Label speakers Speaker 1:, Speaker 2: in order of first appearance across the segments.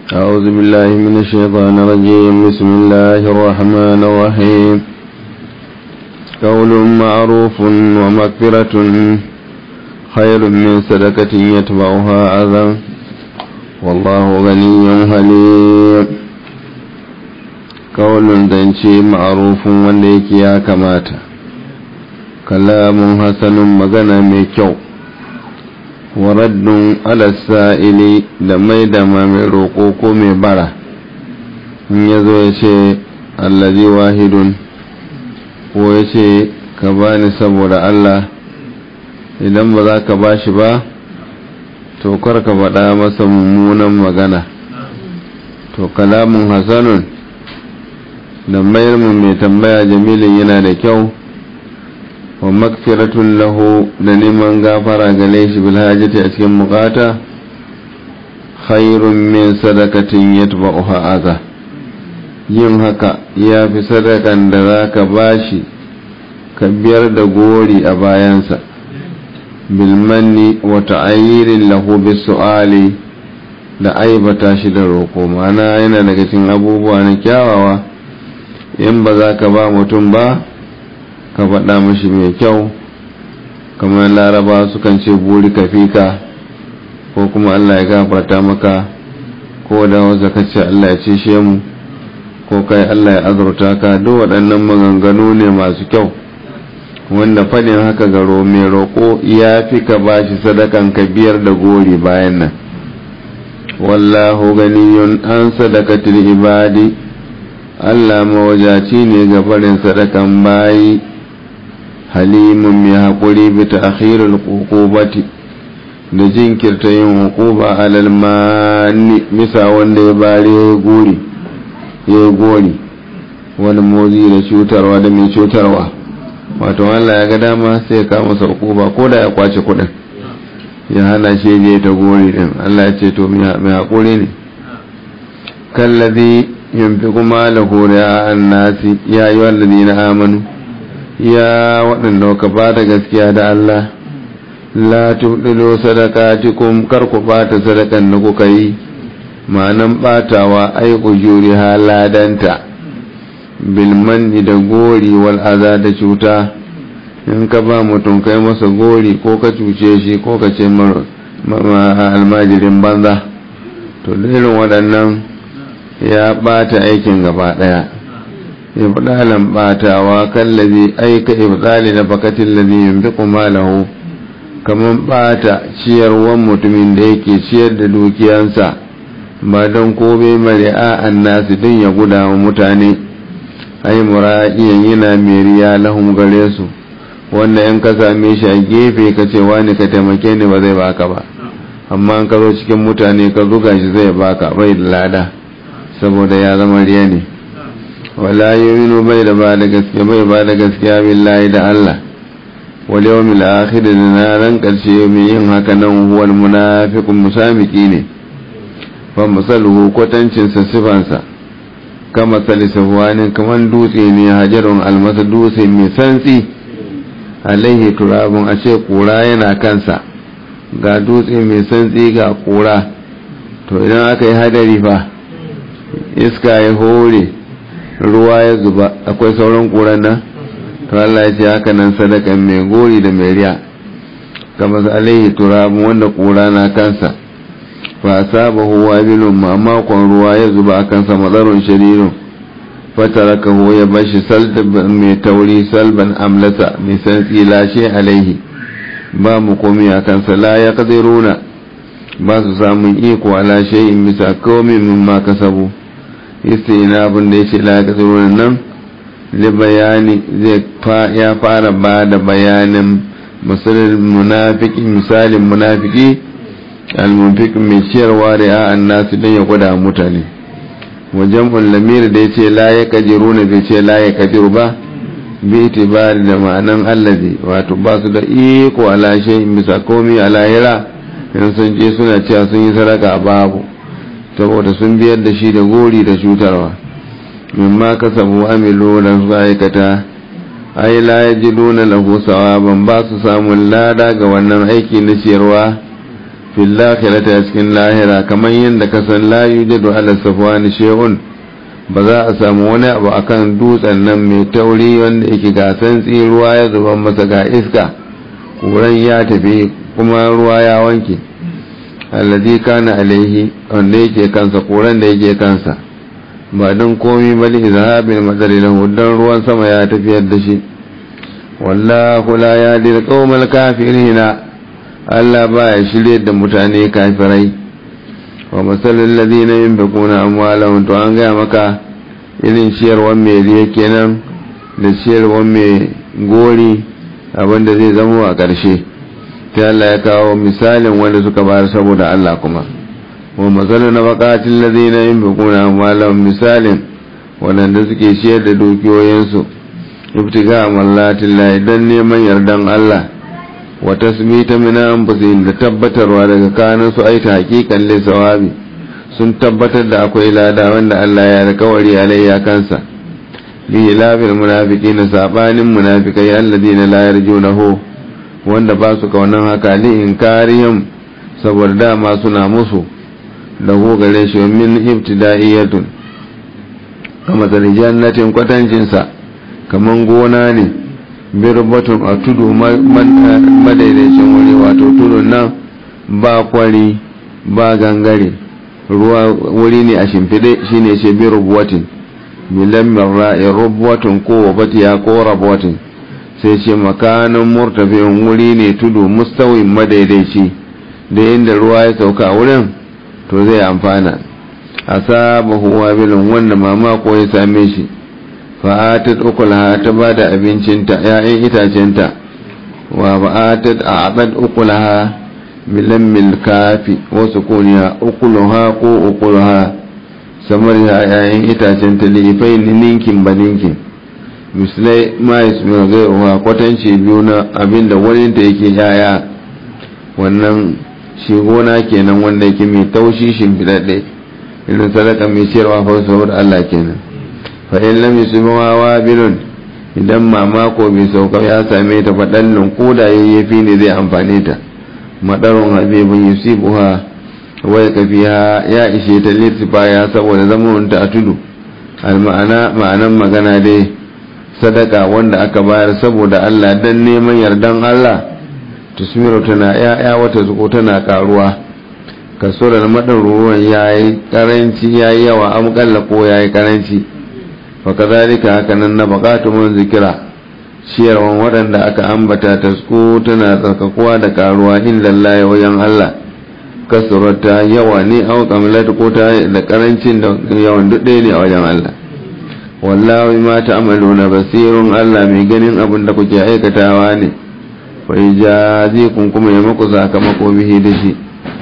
Speaker 1: أعوذ بالله من الشيطان الرجيم بسم الله الرحمن الرحيم قول معروف ومغفرة خير من صدقة يتبعها أذى والله غني حليم قول زنشي معروف وليك يا كماتا كلام حسن مغنى ميكو waraddun alasa'ili da mai da ma mai roƙo ko mai bara in ya zo ya ce allazi wahidun ko ya ce ka bani saboda Allah idan ba za ka ba shi ba to kar ka faɗa masa mummunan magana to kalamun hasanun da mayar mu mai tambaya jamilin yana da kyau wa makfiratun lahu da neman gafara gare shi bil hajati a cikin bukata khairun min sadakatin yatba'uha aza yin haka ya fi sadakan da za ka bashi ka biyar da gori a bayansa bilmanni wa ta'ayyirin lahu bisu'ali da aibata shi da roƙo mana yana daga cikin abubuwa na kyawawa in ba za ka ba mutum ba ka faɗa mashi mai kyau kamar laraba sukan ce buri ka fika ko kuma allah ya gafarta maka ko da wasu ka ce allah ya cishe mu ko kai allah ya azurta ka duk waɗannan maganganu ne masu kyau wanda faɗin haka garo mai roƙo ya fi ka ba shi sadakan ka biyar da gori bayan nan wallahu ganiyun an sadakatul ibadi allah mawajaci ne ga barin sadakan bayi halimun mai haƙuri bi ta akhirul ƙuƙubati da jinkirta yin hukuba alal mani bisa wanda ya bari ya yi gori ya yi gori wani mozi da cutarwa da mai cutarwa wato Allah ya ga dama sai ya kama sa hukuba ko da ya kwace kuɗin ya hana shi je ta gori din Allah ya ce to mai haƙuri ne kallazi yunfiqu malahu ri'a an-nasi ya ayyuhallazina amanu ya waɗanda ka ba da gaskiya da Allah la tuɗilo sadakatikum kar ku ɓata sadakan da kuka yi ma'anan ɓatawa ai ujuri haladanta bilmanni da gori wal aza da cuta in ka ba mutum kai masa gori ko ka cuce shi ko ka ce almajirin banza to da irin waɗannan ya ɓata aikin gaba ɗaya ibdalan batawa kallazi aika ibdali na fakatin lazi yunfiqu malahu kaman bata ciyarwan mutumin da yake ciyar da dukiyansa ba don kobe mari'a annasi din ya guda wa mutane ai mura'iyan yana meriya lahum gare su wanda in ka same shi a gefe ka ce wani ka taimake ni ba zai baka ba amma in ka zo cikin mutane ka zuga shi zai baka bai da lada saboda ya zama riya ne wala yuminu bai da ba da gaskiya bai ba da gaskiya billahi da Allah wal yawmil akhir da na ran karshe mai yin haka nan huwal munafiqun musamiki ne fa masaluhu kwatancin sa sifansa kama sali safwanin kaman dutse ne hajarun almasa dutse mai santsi alaihi turabun a ce kura yana kansa ga dutse mai santsi ga kura to idan aka yi hadari fa iska ya hore ruwa ya zuba akwai sauran ƙuran nan to Allah ya ce haka nan sadakan mai gori da mai riya kama alaihi turabun wanda ƙura na kansa fa asabahu wabilun ma makon ruwa ya zuba a kansa madarun sharirun fatarakahu ya bashi salban mai tauri salban amlasa mai santsi lashe alaihi ba mu komi a kansa la ya kadiruna ba su samun iko ala shay'in bisa komai mimma kasabu istinabin da ya ce laƙasirunan nan da bayani zai ya fara ba da bayanin misalin munafiki misalin munafiki almunfik mai ciyarwa da ya'an nasu don ya gwada mutane wajen lamir da ya ce la ya kajiru na bai ce la ya kajiru ba bi itibari da ma'anan allazi wato ba su da iko alashe in bisa komi a lahira in sun je suna cewa sun yi sadaka babu saboda sun biyar da shi da gori da cutarwa mimma kasabu amilu da suka aikata ai la yajiduna lahu sawaban ba su samun lada ga wannan aiki na ciyarwa fil akhirati a cikin lahira kamar yadda ka san la yujadu ala safwani shay'un ba za a samu wani abu akan dutsen nan mai tauri wanda yake gasan ruwa ya zuba masa ga iska kuran ya tafi kuma ruwa ya wanke alladhi kana alaihi wanda yake kansa kuran da yake kansa ba don komi bali izhabil madari lahu dan ruwan sama ya tafiyar da shi wallahu la yahdi al kafirina Allah ba ya shirye da mutane kafirai wa masalul ladina yunfiquna amwalahum to an ga maka irin ciyarwar mai riya kenan da ciyarwar mai gori abinda zai zama a ƙarshe ta Allah ya kawo misalin wanda suka bayar saboda Allah kuma wa matsalin na bakatin lazina yin bukuna malam misalin waɗanda suke ciyar da dukiyoyinsu ibtiga mallatin layi don neman yardan Allah wa tasmita mina anfusihim da tabbatarwa daga kanin su aita hakikan lissawabi sun tabbatar da akwai lada wanda Allah ya alkawari alayya kansa li lafil munafiqina sabanin munafikai alladina la yarjunahu wanda ba su kaunan haka li inkarihim saboda dama suna musu da gare shi min ibtida'iyatun kama da jannatin kwatancin sa kaman gona ne birbatun a tudu madaidaicin wuri wato tudun nan ba kwari ba gangare ruwa wuri ne a shimfide shine ce bi rubuwatin milan marra'i rubuwatin ko wabatiya ko rabuwatin sai ce makanin murtafin wuri ne tudu mustawin madaidaici da inda ruwa ya sauka wurin to zai amfana a saba huwa bilin wanda mamako ya same shi fa'atat ukulaha ta ba da abincinta ‘ya'yan itacenta wa ba'atat a abad ukulaha milan milkafi wasu kuniya ukuluha ko ukuluha samar ya ‘ya'yan itacenta lifai ninkin ba ninkin misalai ma ya su gairuwa kwatanci biyu na abinda wani da yake ‘ya'ya wannan shi gona kenan wanda yake mai taushi shimfiɗaɗɗe irin sadaka mai ciyarwa fa saboda Allah kenan fa in lam yusbiha wabilun idan mamako bai sauka ya same ta faɗallin koda yayyafi ne zai amfane ta madarun habibun yusibuha wai kafiya ya ishe ta litifa ya saboda zaman ta a tudu alma'ana ma'anan magana dai sadaka wanda aka bayar saboda Allah dan neman yardan Allah tusmiru tana ya'ya wata zuko tana karuwa kaso da madan ruwan yayi karanci yayi yawa am kalla ko yayi karanci fa kadhalika hakanan na baqatu mun zikira ciyarwan waɗanda aka ambata tasku tana tsarkakuwa da karuwa inda Allah wajen Allah kasurata yawa ne au kamilat ko ta da karancin da yawan duk ne a wajen Allah wallahi ma ta'maluna basirun Allah mai ganin abin da kuke aikatawa ne fa kun kuma ya muku sakamako bihi da shi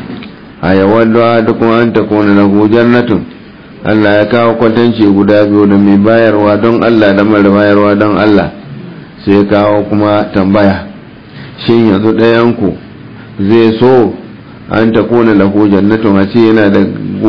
Speaker 1: a yawan da duk an ta kona lahu jannatun Allah ya kawo kwatanci guda biyu da mai bayarwa don Allah da mara bayarwa don Allah sai kawo kuma tambaya shin yanzu ɗayan ku zai so an ta kona lahu jannatun a ce yana da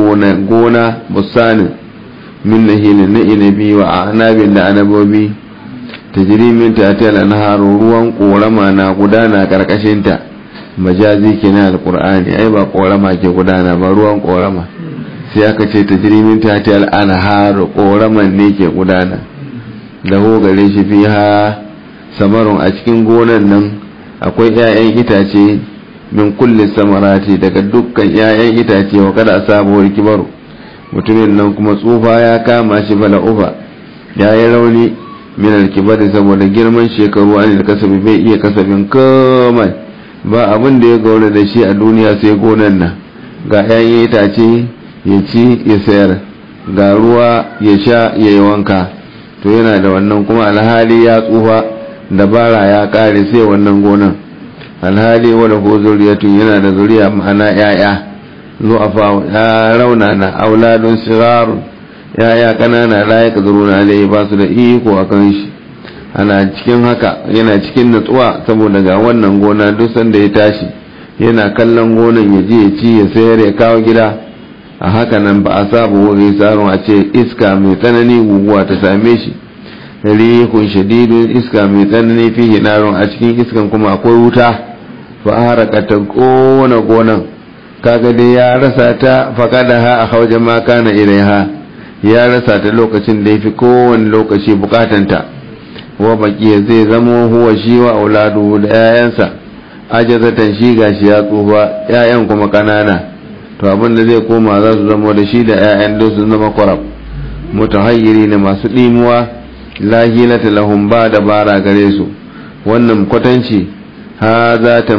Speaker 1: gona busanin min nahilin na inabi wa anabin da anabobi tajiri min tatil anharu ruwan korama na gudana karkashin ta majazi kenan alqur'ani ai ba korama ke gudana ba ruwan korama sai aka ce tajiri min tatil anharu koraman ne ke gudana da ho gare shi fiha samarun a cikin gonan nan akwai 'ya'yan itace min kulli samarati daga dukkan 'ya'yan itace wa kada sabuwar kibaru mutumin nan kuma tsufa ya kama shi bala ufa ya yi rauni min alkibari saboda girman shekaru an kasabi bai iya kasabin komai ba abin da ya gaura da shi a duniya sai gonan nan ga 'ya'yan itace ya ci ya sayar ga ruwa ya sha ya yi wanka to yana da wannan kuma alhali ya tsufa dabara ya kare sai wannan gonan alhali wadda ko zuriyatun yana da zuriya ma'ana 'ya'ya zu'afa ya rauna na auladun sirarun yaya kanana la ya kazuru na alayhi ba su da iko a kan shi ana cikin haka yana cikin natsuwa saboda ga wannan gona duk sanda ya tashi yana kallon gonan ya je ya ci ya sayar ya kawo gida a haka nan ba a saba wuri tsarin a ce iska mai tsanani guguwa ta same shi rihun shadidun iska mai tsanani fi narun a cikin iskan kuma akwai wuta fa haraka ta kona gonan kaga dai ya rasa ta faqadaha a hauja ma kana ilaiha ya rasa ta lokacin da yafi kowane lokaci bukatanta wa baqiya zai zamo huwa shi wa auladu da 'ya'yansa ajazatan shi gashi ya tsufa 'ya'yan kuma kanana to abin da zai koma za su zama da shi da 'ya'yan da su zama kwarab mutahayyiri ne masu ɗimuwa lahilata lahum ba da bara gare su wannan kwatanci ha za ta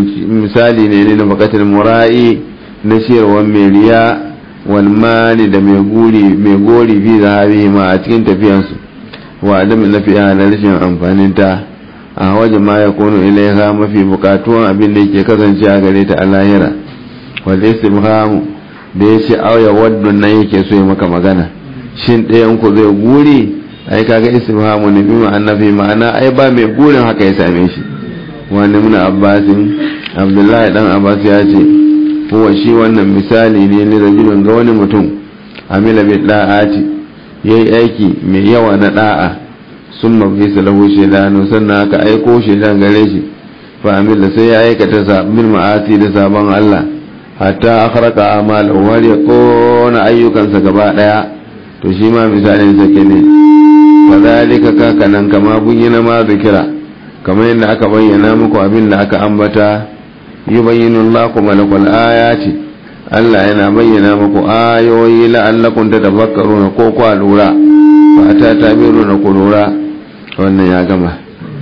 Speaker 1: misali ne ne na bakatar mura'i na ciyarwar mai riya walmani da mai guri mai gori fi zahabi ma a cikin tafiyansu wa adam lafiya da rashin amfanin ta a waje ma ya kono ilaiha mafi bukatuwan abin da yake kasance a gare ta a lahira wal istifhamu da ya ce auya waddun nan yake so ya maka magana shin ɗayan ku zai guri ai kaga istifhamu ne bi ma'ana fi ma'ana ai ba mai gurin haka ya same shi wani muna abbasin abdullahi dan abbas ya ce huwa shi wannan misali ne ni rajulun ga wani mutum amila bi da'ati yayi aiki mai yawa na da'a sun mafi salahu shaidanu sannan aka aiko shaidan gare shi fa amila sai ya aikata sabbin ma'asi da sabon Allah hatta akhraka amalahu har ya kona ayyukansa gaba daya to shi ma misalin sa ne fadhalika kakanan kama buyyana ma zikira kamar yadda aka bayyana muku abin da aka ambata yubayyinu Allahu malakul ayati Allah yana bayyana muku ayoyi la'allakum tatafakkaruna ko kwa lura fa ta tabiruna ku lura wannan ya gama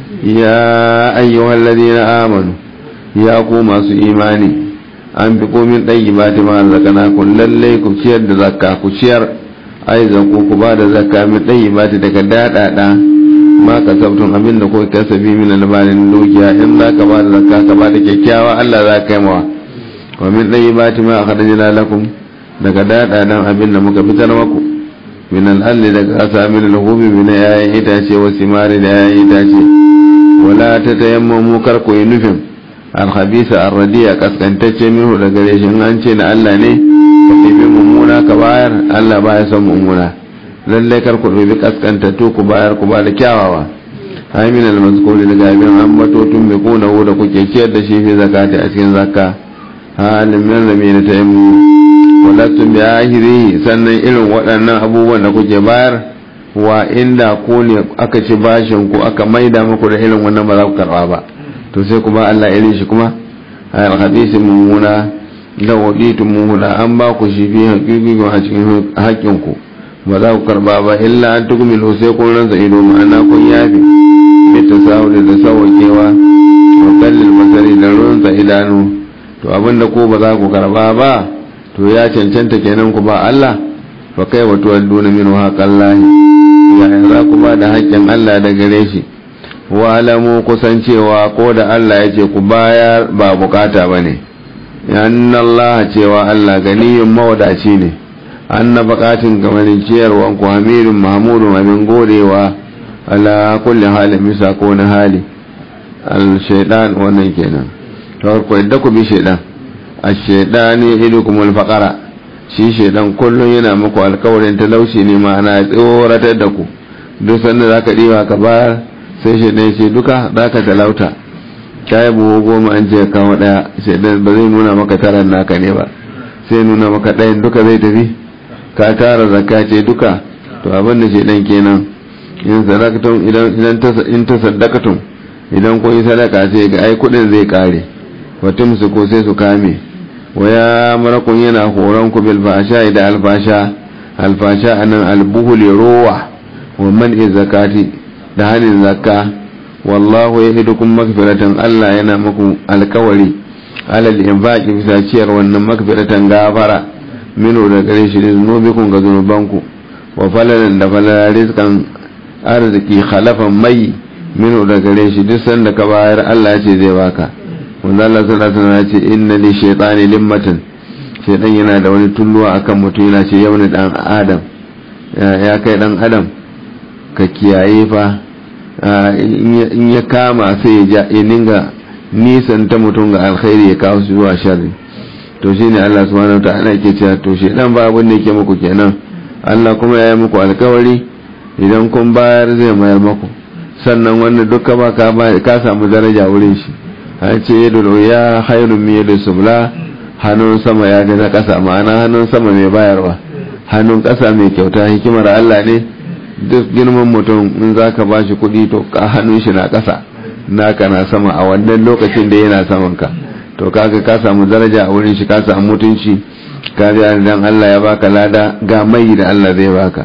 Speaker 1: ya ayyuhal ladina amanu ya ku masu imani an fi komin ɗayi ba ta ma'allakana kun lallai ku ciyar da zakka ku ciyar ai zanku ku ba da zakka min ɗayi ba ta daga daɗaɗa ma ka sabtun abin da kuka kasabi min albanin dukiya in za ka ba da zakka ka ba da kyakkyawa Allah za ka yi mawa wa min ɗayi ba ta ma a kaɗa jina lakum daga daɗaɗan abin da muka fitar maku min al'alli daga ƙasa min alhubi min yayin itace wa simari da yayin itace wala ta tayammamu kar ku yi nufin alhabisa arradiya kaskantacce minhu da gare shi an ce na Allah ne ka ɗebi mummuna ka bayar Allah baya son mummuna lallai kar ku ɗebi kaskantattu ku bayar ku ba da kyawawa ai min almazkuri daga abin an matotun bai kuna da kuke ciyar da shi fi zakati a cikin zakka halin min rami na tayammu walatun bi ahiri sannan irin waɗannan abubuwan da kuke bayar wa inda ku ne aka ci bashin ku aka maida muku da irin wannan ba za ku karɓa ba to sai ku ba Allah irin shi kuma a alhadisi mummuna da waditu mummuna an ba ku shi fi haƙiƙi a cikin haƙƙin ku ba za ku karba ba illa an tukumilu sai kun ransa ido ma'ana kun yafi bi tasawuli da sawakewa wa kallil masari da ransa idanu to abinda ko ba za ku karba ba to ya cancanta kenan ku ba Allah fa kai wa tuwadduna minhu haqqallahi ya za ku ba da haƙƙin Allah da gare shi walamu kusancewa ko da Allah ya ce ku bayar ba bukata ba ne Allah cewa Allah ganiyun mawadaci ne an na bukatun gamanin ciyarwan ku hamirin mahmudun abin godewa ala kulli halin bisa ko na hali al-shaidan wannan kenan ta ku yadda ku bi shaidan al-shaidani idukum al-faqara shi shaidan kullum yana muku alkawarin talauci ne ma'ana tsoratar da ku duk sanda zaka diba ka bayar sai shaidan ce duka za ka talauta kayi buhu goma an ce kawo daya shaidan ba zai nuna maka taran naka ne ba sai nuna maka ɗayan duka zai tafi ka tara zakka ce duka to abin da shaidan kenan in sadakatun idan in ta sadakatun idan kun yi sadaka sai ga ai kudin zai kare watum su ko sai su kame waya marakun yana horon ku bil fasha da alfasha alfasha anan albuhul rowa wa man zakati da hannun zakka wallahu ya hidu kun makfiratan Allah yana muku alkawari alal infaqi bisa ciyar wannan makfiratan gafara minu da gare shi zunubikun ga zunubanku wa falalan da falala rizkan arziki khalafan mai minu da gare shi duk sanda ka bayar Allah ya ce zai baka wanda Allah sallallahu alaihi wasallam ya ce inna li shaytani limmatan shaytan yana da wani tulluwa akan mutum yana ce yau dan adam ya kai dan adam ka kiyaye fa in ya kama sai ya ninga nisan ta mutum ga alkhairi ya kawo su zuwa sharri to shi ne Allah subhanahu ta'ala ke cewa to shi dan ba abin da yake muku kenan Allah kuma ya yi muku alkawari idan kun bayar zai mayar muku sannan wannan duka ba ka ka samu daraja wurin shi an ce yadda ya khairun min yadda subla hannun sama ya ga na ƙasa ma'ana hannun sama mai bayarwa hannun ƙasa mai kyauta hikimar Allah ne duk girman mutum in za ka ba shi kuɗi to ka hannun shi na ƙasa naka na sama a wannan lokacin da yana saman ka to kaga ka samu daraja a wurin shi ka samu mutunci ka ga dan Allah ya baka lada ga mai da Allah zai baka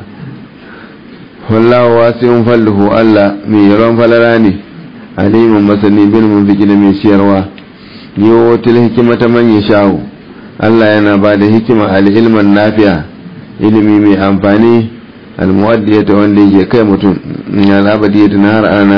Speaker 1: wallahu wasi'un falluhu Allah mai yaron falala ne alimun masani bil munfiki da mai siyarwa yotil hikimata man yasha'u Allah yana ba da hikima al ilman nafi'a ilimi mai amfani al muwaddiyata wanda yake kai mutum ya labadiyata na har ana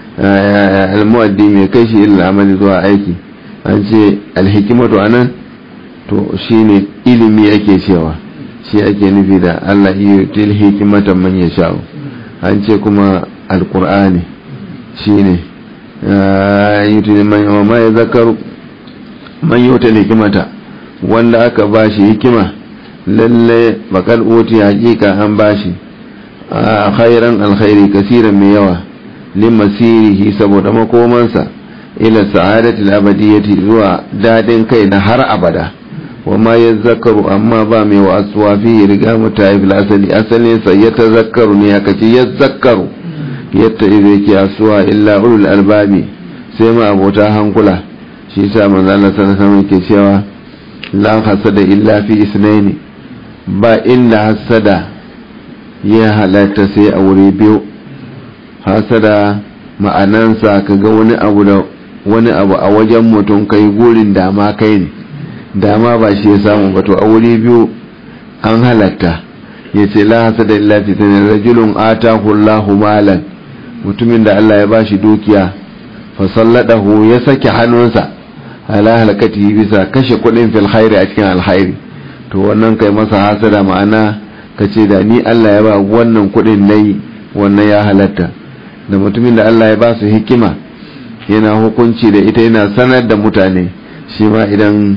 Speaker 1: al muwaddi mai kai shi illa amali zuwa aiki an ce al hikimatu anan to shine ilimi ake cewa shi ake nufi da Allah yotil hikimata man yasha'u an ce kuma alqur'ani shine yuti ma ya zakaru man yota hikimata wanda aka bashi hikima lalle bakal oti hakika an bashi a khairan alkhairi kasiran mai yawa limasirihi saboda makomansa ila sa'adati al-abadiyyati zuwa dadin kai na har abada wa ma yazakkaru amma ba mai wa aswa fi riga mutaif asali asalin sa ya tazakkaru ne aka ce yazakkaru yadda ido yake asuwa illa ulul albabi sai ma abota hankula shi yasa manzo Allah sallallahu alaihi ke cewa la hasada illa fi isnaini ba illa hasada ya halatta sai a wuri biyu hasada ma'anansa kaga wani abu da wani abu a wajen mutum kai gurin dama kai ne dama ba shi ya samu ba to a wuri biyu an halatta yace la hasada illa fi isnaini rajulun atahu Allahu malan mutumin da Allah ya bashi dukiya fasalladahu ya sake hannunsa ala halakati bisa kashe kudin fil khairi a cikin alkhairi to wannan kai masa hasada ma'ana kace da ni Allah ya ba wannan kudin nayi wannan ya halatta da mutumin da Allah ya ba su hikima yana hukunci da ita yana sanar da mutane shi ma idan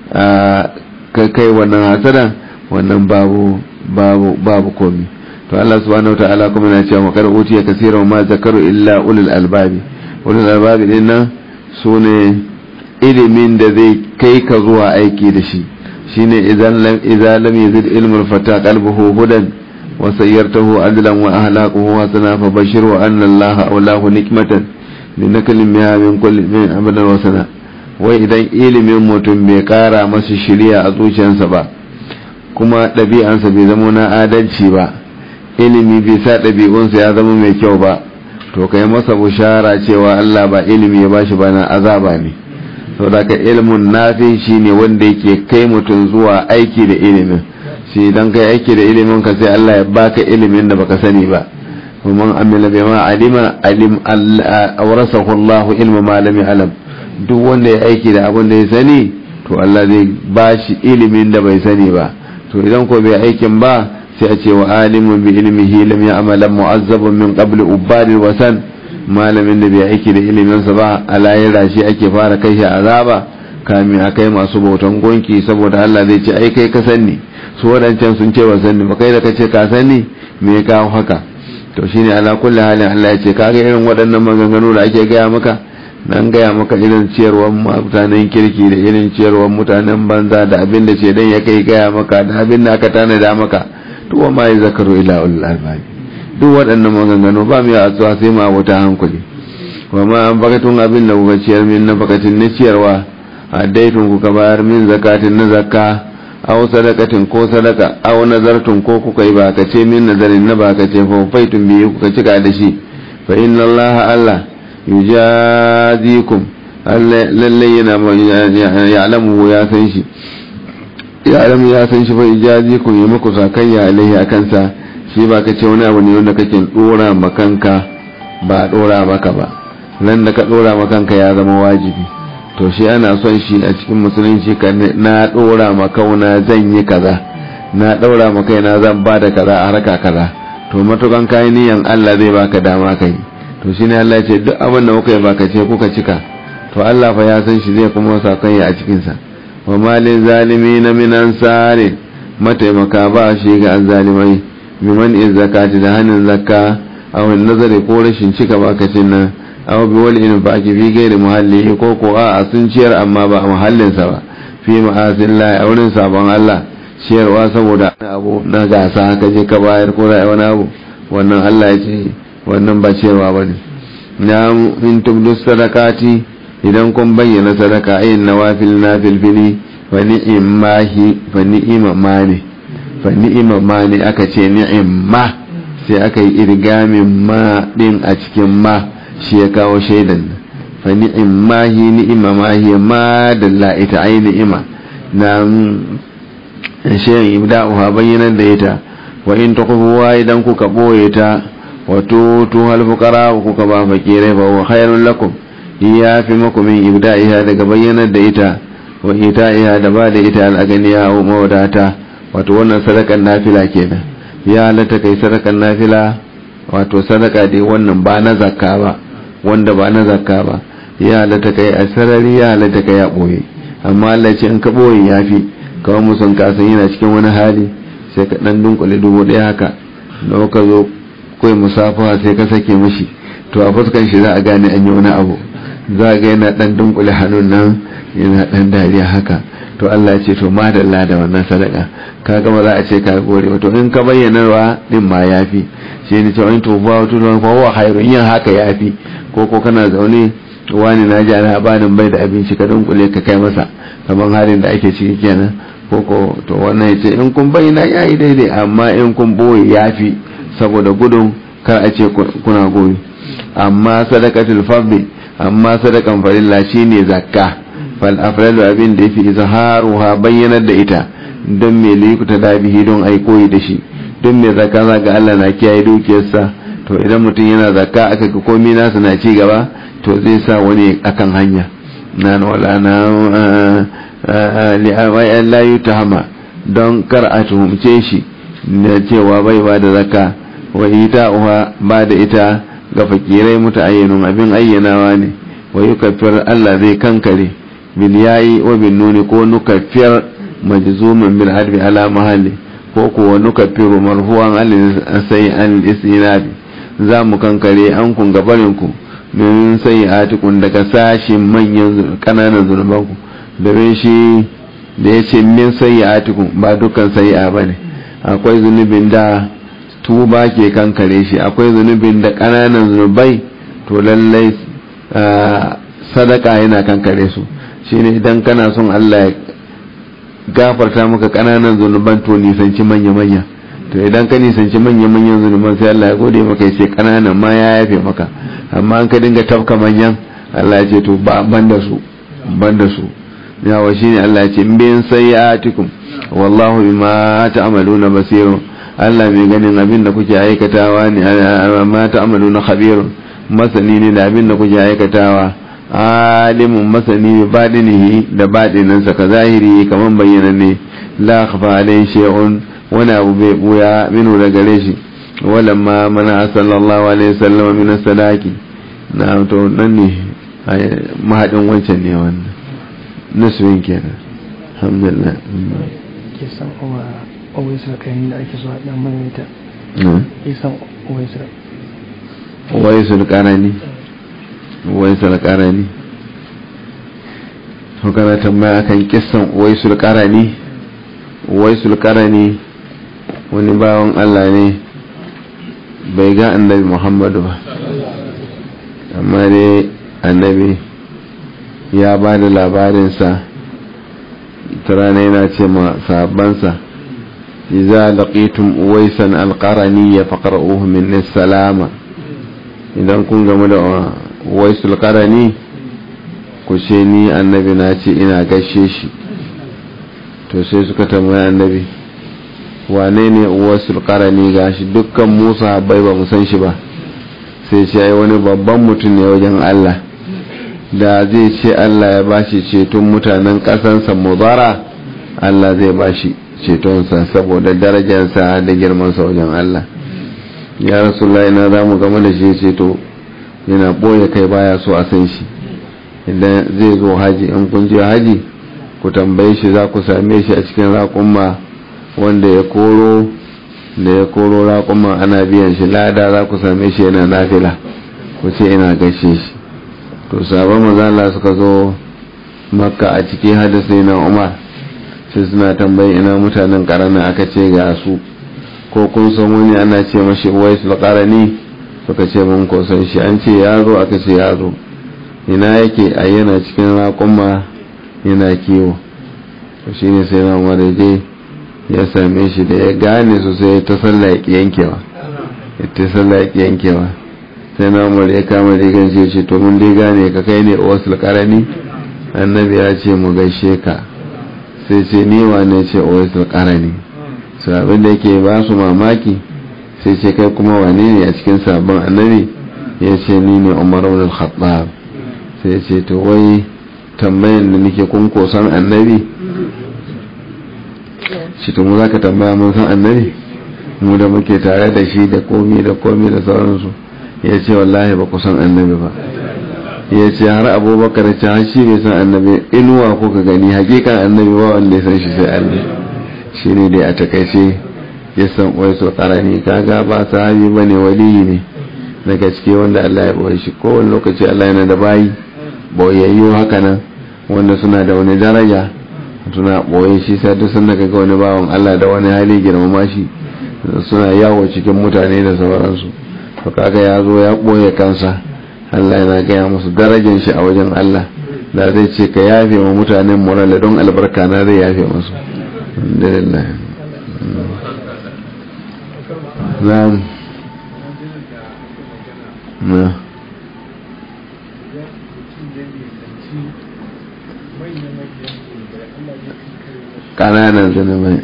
Speaker 1: ka kai wannan hasada wannan babu babu babu komi to Allah subhanahu wataala kuma yana cewa makar utiya kaseeran ma zakaru illa ulul albabi ulul albabi din nan sune ilimin da zai kai ka zuwa aiki da shi shine idan lam idza lam yazid ilmul fata qalbuhu hudan wa sayyartahu adlan wa ahlaquhu hasana fa bashir wa anna Allah awlahu nikmatan linakallim biha min kulli min abadan wa sana wai idan ilimin mutum bai kara masa shiriya a zuciyarsa ba kuma ɗabi'ansa bai zama na adalci ba ilimi bai sa ɗabi'unsa ya zama mai kyau ba to kai masa bushara cewa Allah ba ilimi ya bashi ba na azaba ne sau da ka ilimin nafi shi ne wanda yake kai mutum zuwa aiki da ilimin shi idan kai aiki da ilimin ka sai Allah ya baka ilimin da baka sani ba kuma amila bai ma alima alim awrasahu Allah ilma ma lam alam duk wanda ya aiki da abin da ya sani to Allah zai bashi ilimin da bai sani ba to idan ko bai aikin ba sai a ce wa alimun bi ilmihi lam ya'malan mu'azzabun min qabl ubadil wasan malamin da bai aiki da iliminsa ba a layira shi ake fara kai shi azaba kamin a kai masu bautan gonki saboda Allah zai ce ai kai ka sani su wadancan sun ce ba sani ba kai da kace ka sani me ya kawo haka to shine ala kulli halin Allah ya ce kaga irin waɗannan maganganu da ake gaya maka nan gaya maka irin ciyarwar mutanen kirki da irin ciyarwar mutanen banza da abin da ce dan ya kai gaya maka da abin da aka tanada maka to wa ma zakaru ila ulul albab duk waɗannan maganganu ba mu a tsawa sai ma wata hankali wa ma an bakatun abin da kuka ciyar min na bakatin na ciyarwa a daitun kuka bayar min zakatin na zakka aw sadakatin ko sadaka aw nazartun ko kuka yi bakace min nazarin na bakace fa faitun biyu kuka cika da shi fa inna allaha allah yujazikum lalle yana ya'lamu ya san shi ya'lamu ya san shi fa yujazikum ya muku sakayya alaihi akan sa shi ba ka ce wani abu ne wanda kake dora makanka ba dora maka ba nan da ka dora makanka ya zama wajibi to shi ana son shi a cikin musulunci ka na dora makauna zan yi kaza na daura maka na zan ba da kaza a harka kaza to matukan kayan niyan Allah zai baka dama kai to shi ne Allah ya ce duk abin da kuka yi baka ce kuka cika to Allah fa ya san shi zai kuma sakanya a cikin sa wa malin zalimi na minan sare mataimaka ba shi ga zalimai biman in zakati da hannun zakka aw nazari ko rashin cika bakacin nan aw bi wal in baki fi gairi muhalli ko ko a sun ciyar amma ba a muhallin sa ba fi ma'azillah a wurin sabon Allah ciyarwa saboda abu na gasa ka je ka bayar ko da wani abu wannan Allah ya ce wannan ba ciyarwa ba ne na in tubdu sadakati idan kun bayyana sadaka ayin nawafil na filfili fa ni'immahi fa ni'ima ma ne fa ni'ima ma ne aka ce ni'imma sai aka yi irgamin ma din a cikin ma shi ya kawo shaidan fa ni'immahi ni'ima ma hiya ma dalla ita ai ni'ima na shayin ibda'uha bayyanar da ita wa in tukhfuha idan kuka boye ta wa tutu hal fuqara kuka ba fakirai ba wa khairul lakum ya fi maku min ibda'iha daga bayyanar da ita wa ita'iha da ba da ita al'aganiya wa mawadata wato wannan sadakan nafila kenan ya halatta kai sadakan nafila wato sadaka dai wannan ba na zakka ba wanda ba na zakka ba ya halatta kai a sarari ya halatta kai a boye amma Allah ce in ka boye yafi kawai musun kasan yana cikin wani hali sai ka dan dunkule dubu daya haka da ka zo kai musafaha sai ka sake mishi to a fuskan shi za a gane an yi wani abu za ga yana dan dunkule hannun nan yana dan dariya haka to Allah ya ce to madalla da wannan sadaka ka gama za a ce ka gore to in ka bayyana wa din ma yafi shi ne cewa in to ba to fa huwa khairun yin haka yafi ko ko kana zaune wani na ji ana banin bai da abinci ka dunkule ka kai masa kamar halin da ake ciki kenan koko to wannan ya ce in kun bayyana ya yi daidai amma in kun boye ya fi saboda gudun kar a ce kuna goyi amma sadakatul fadli amma sadakan farilla shine zakka fal afralu abin da yafi izharuha bayyanar da ita don me likuta dabihi don ai koyi da shi don me zakka ga Allah na kiyaye dukiyarsa to idan mutum yana zakka aka ga komai nasa na ci gaba to zai sa wani akan hanya na wala na li'amayan layu ta hama don kar a tuhumce shi da cewa bai ba da zaka wa ita uwa ba da ita ga fakirai muta ayyanun abin ayyanawa ne wa yi kafiyar Allah zai kankare bil yayi wa bin nuni ko nukafiyar majzumin bil harbi ala mahalli ko kuwa nukafiru marhuwan sai an istinabi za mu kankare an kun gabarin ku min sai atikun daga sashin manyan kananan zunubanku domin shi da ya ce min sayyi'atikum ba dukkan sayyi'a bane akwai zunubin da tuba ke kankare shi akwai zunubin da ƙananan zunubai to lallai sadaka yana kankare su shine idan kana son Allah ya gafarta maka ƙananan zunuban to nisanci manya-manya to idan ka nisanci manya-manyan zunuban sai Allah ya gode maka ya ce ƙananan ma ya yafe maka amma an ka dinga tafka manyan Allah ya ce to ba ban da su ban da su yawa shine Allah ya ce bin sayyatikum wallahu bima ta'maluna basir Allah mai ganin abin da kuke aikatawa ne ma ta'maluna khabir masani ne da abin da kuke aikatawa alimun masani bi badinihi da badinan sa ka zahiri kaman bayyana ne la khafa alai shay'un wani abu bai buya minu da gare shi walamma mana sallallahu alaihi wasallam min sadaki na to nan ne mahadin wancan ne wannan nasuwin kenan alhamdulillah
Speaker 2: ke san kuma owaisar kayan da ake so a dan maimaita ke san owaisar
Speaker 1: waisul karani waisul karani to kana tambaya kan kissan waisul karani waisul karani wani bawan Allah ne bai ga annabi Muhammadu ba amma dai annabi ya ba da labarinsa ta rana yana ce ma sahabbansa iza laqitum uwaisan alqarani ya faqra'uhu min salama idan kun gamu da uwaisul qarani ku ce ni annabi na ce ina gaishe shi to sai suka tambaya annabi wane ne uwaisul qarani gashi dukkan musa habbai ba mu san shi ba sai ce ai wani babban mutum ne wajen Allah da zai ce Allah ya bashi ceton mutanen ƙasansa mudara Allah zai bashi cetonsa saboda darajarsa da girmansa wajen Allah ya rasulullah ina za mu gama da shi ceto yana ɓoye kai baya so a san shi idan zai zo haji in kun je haji ku tambaye shi za ku same shi a cikin raƙumma wanda ya koro da ya koro raƙumma ana biyan shi lada za ku same shi yana nafila ku ce ina gaishe shi to sabon mazala suka zo makka a ciki hadisai na umar sai suna tambayi ina mutanen karana aka ce ga su ko kun san wani ana ce mashi wais karani suka ce mun ko san shi an ce ya zo aka ce ya zo ina yake a yana cikin raƙuma yana kiwo to shine sai na umar je ya same shi da ya gane su sai ta sallah ya yankewa ta sallah ya yankewa sai na umar ya kama rigan shi ce to mun dai gane ka kai ne wasu karani annabi ya ce mu gaishe ka sai ce ni wane ce wasu karani su abin da yake ba su mamaki sai ce kai kuma wane ne a cikin sabon annabi ya ce ni ne umar ibn khattab sai ce to wai tambayan da nake kun kosan annabi shi to mu za ka tambaya mun san annabi mu da muke tare da shi da komi da komi da sauransu ya ce wallahi ba ku san annabi ba ya ce har abubakar ce har shi bai san annabi inuwa kuka gani hakikan annabi ba wanda ya san shi sai allah shi ne dai a takaice ya san wai so karani kaga ba sahabi ba ne waliyi ne daga ciki wanda allah ya boye shi kowane lokaci allah yana da bayi boyayyu haka nan wanda suna da wani daraja suna boye shi sai duk sun daga wani bawan allah da wani hali girmama shi suna yawo cikin mutane da sauransu to kaga ya zo ya ɓoye kansa Allah yana gaya musu darajar shi a wajen Allah da zai ce ka yafe wa mutanen morala don albarka na zai yafe musu alhamdulillah na'am na ƙananan zunubai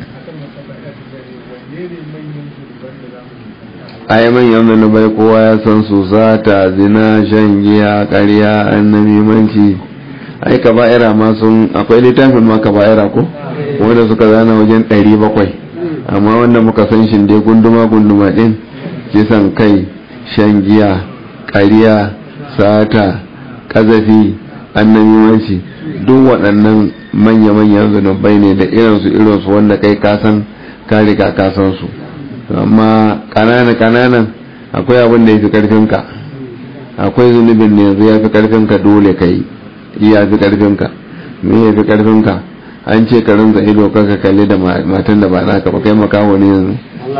Speaker 1: ai manyan zunubai kowa ya san su sata zina shan giya ƙarya annabimanci ai kaba'ira ma sun akwai littafin ma kaba'ira ko wanda suka zana wajen 700 amma wanda muka san shi dai gunduma gunduma din kisan kai shan giya ƙarya sata ƙazafi annabimanci duk waɗannan manya-manyan zunubai ne da irinsu irinsu wanda kai kasan ka riga kasan su amma kanana kananan akwai abin da ya fi karfinka akwai zunubin ne yanzu ya fi karfinka dole ka yi iya fi karfinka me ya fi karfinka an ce ka rinza ido ka kalli da matan da ba naka ba kai makaho ne yanzu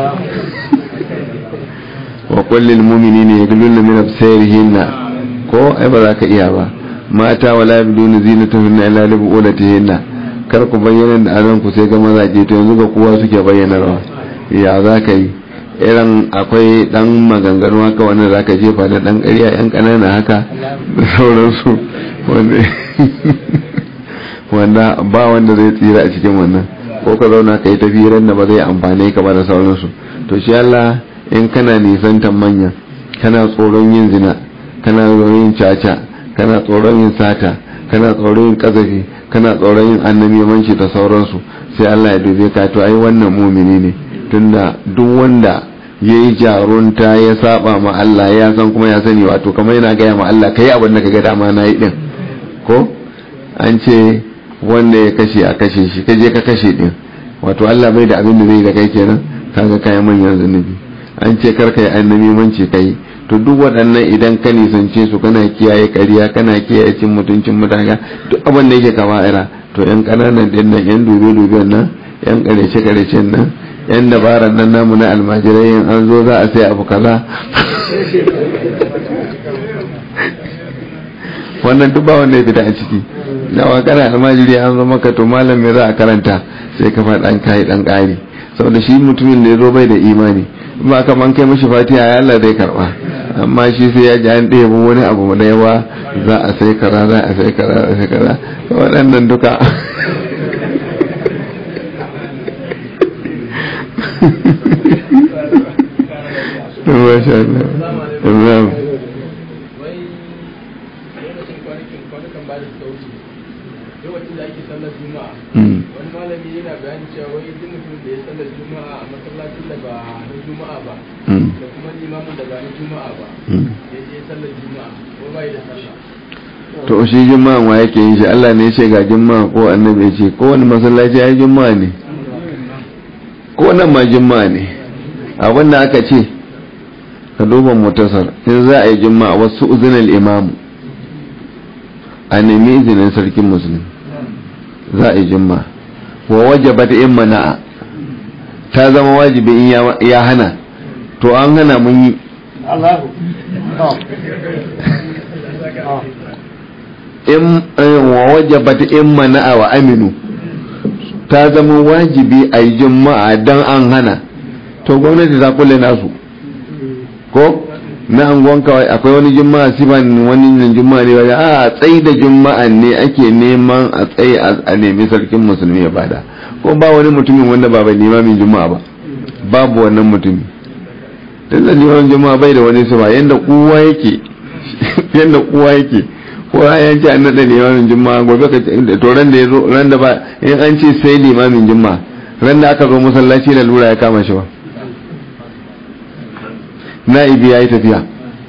Speaker 1: wa kullil mu'minina yaghuddu min absarihinna ko ai ba za ka iya ba mata wala yabduna zinatahunna illa li bu'ulatihinna kar ku bayyana da azan ku sai ga mazaje to yanzu ga kowa suke bayyana rawa ya za ka yi irin akwai dan maganganu haka wanda za ka jefa da dan ƙarya yan ƙanana haka da sauransu wanda ba wanda zai tsira a cikin wannan ko ka zauna ka yi tafiran da ba zai amfane ka ba da sauransu to shi Allah in kana nisantan manya kana tsoron yin zina kana tsoron yin caca kana tsoron yin sata kana tsoron yin kazafi kana tsoron yin annabimanci da sauransu sai Allah ya dube ka to ai wannan mumini ne tunda duk wanda ya yi jarunta ya saba ma Allah ya san kuma ya sani wato kamar yana gaya ma Allah kai abin da ka ga dama na yi din ko an ce wanda ya kashe a kashe shi kaje ka kashe din wato Allah bai da abin da zai da kai kenan kaga kai manyan zunubi an ce kar kai annabi manci kai to duk waɗannan idan ka nisance su kana kiyaye ƙarya kana kiyaye cin mutuncin mutane duk abin da yake kaba'ira to yan ƙananan din nan yan dube duben nan yan ƙarshe ƙarshen nan yan dabaran nan namu na almajirai yin an zo za a sai abu kaza wannan duk ba wanda ya fita a ciki da wa kana almajiri an zo maka to malam me za a karanta sai ka faɗa an kai dan ƙari saboda shi mutumin da ya zo bai da imani ba ka man kai mashi fatiha ya Allah zai karba amma shi sai ya ji an ɗaya wani abu da yawa za a sai kara za a sai kara za a sai kara waɗannan duka Masha Allah.
Speaker 3: lokacin da ake sallar juma'a wani malami yana bayani cewa wai duk mutum da ya sallar juma'a a masallacin da ba na juma'a ba da kuma limamin da ba na juma'a ba ya je sallar juma'a ko bai da sallah
Speaker 1: to shi juma'a wa yake yin shi Allah ne ya ce ga juma'a ko annabi ya ce ko wani masallaci ya juma'a ne ko nan ma juma'a ne abin da aka ce ka duba mutasar in za a yi juma'a wasu uzunin imamu a nemi izinin sarkin musulmi za a yi jimma wa wajabat in mana'a ta zama wajibi in ya hana to an hana mun yi in wa wajabat in mana'a wa aminu ta zama wajibi a yi juma'a don an hana to gwamnati ta kulle nasu ko na anguwan kawai akwai wani juma'a siban wani juma'a ne wajen a tsayi da juma'a ne ake neman a tsaye a nemi sarkin musulmi ya bada ko ba wani mutumin wanda ba bai limamin juma'a ba babu wannan mutumi tun da limamin juma'a bai da wani sifa yadda kowa yake yadda kowa yake ko ya ce an naɗa limamin juma'a gobe ka to ran da ya zo ran da ba in an ce sai limamin juma'a ran da aka zo masallaci da lura ya kama shi ba na'ibi ya yi tafiya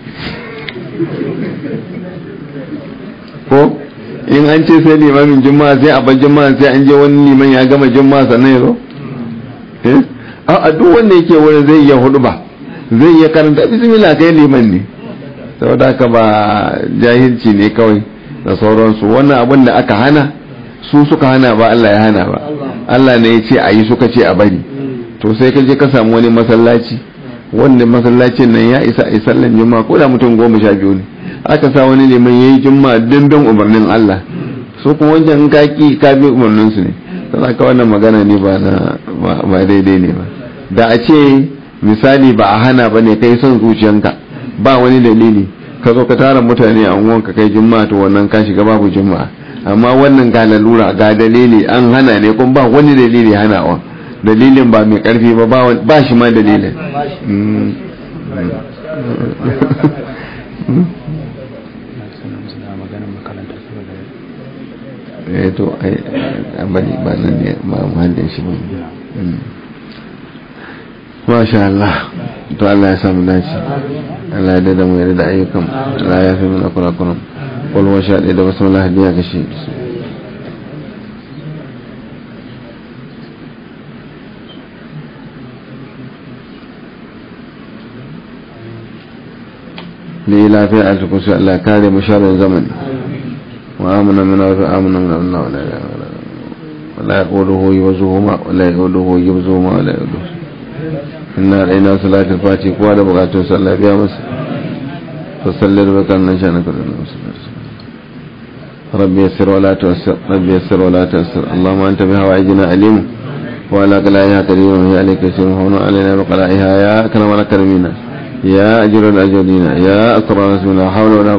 Speaker 1: ko in an ce sai limamin juma'a sai a bar juma'a sai an je wani liman ya gama juma'a sannan ya zo a duk wanda yake wurin zai iya hudu ba zai iya karanta bismillah kai liman ne saboda haka ba jahilci ne kawai da sauransu wannan abin da aka hana su suka hana ba Allah ya hana ba Allah ne ya ce a yi suka ce a bari to sai ka je ka samu wani masallaci wanda masallacin nan ya isa a sallan juma'a ko da mutum goma sha biyu ne aka sa wani neman yayi juma'a dindin umarnin Allah su kuma wancan ka ki ka bi umarnin su ne don haka wannan magana ne ba na ba daidai ne ba da a ce misali ba a hana ba ne kai son zuciyanka ba wani dalili ka zo ka tara mutane a unguwanka kai juma'a to wannan ka shiga babu juma'a amma wannan ga lalura ga dalili an hana ne kuma ba wani dalili hanawa dalilin ba mai karfi ba ba shi ma dalilin eh to ai bari ba nan ne ba muhallin shi ba masha Allah to Allah ya samu dace Allah ya dada mu yarda da ayyukan Allah ya fi mana kurakuran qul wa sha da basmala hadiya kashi ne lafiya a cikin su Allah kare mu sharrin zamani wa amana min wa amana min Allah wala wala yaquduhu yuzuhuma wala yaquduhu yuzuhuma wala yaquduhu inna raina salatul fati kowa da bukatun sallah biya masa fasallar bakan nan sha na kudin rabbi yassir wala tuwassir rabbi yassir wala tuwassir allahumma anta bi hawaijina alimu wa ala qalaiha qadirun ya alayka yasirun hawna alaina bi qalaiha ya akramal akramina ya ajral ajrina ya asrar rasulina hawla wala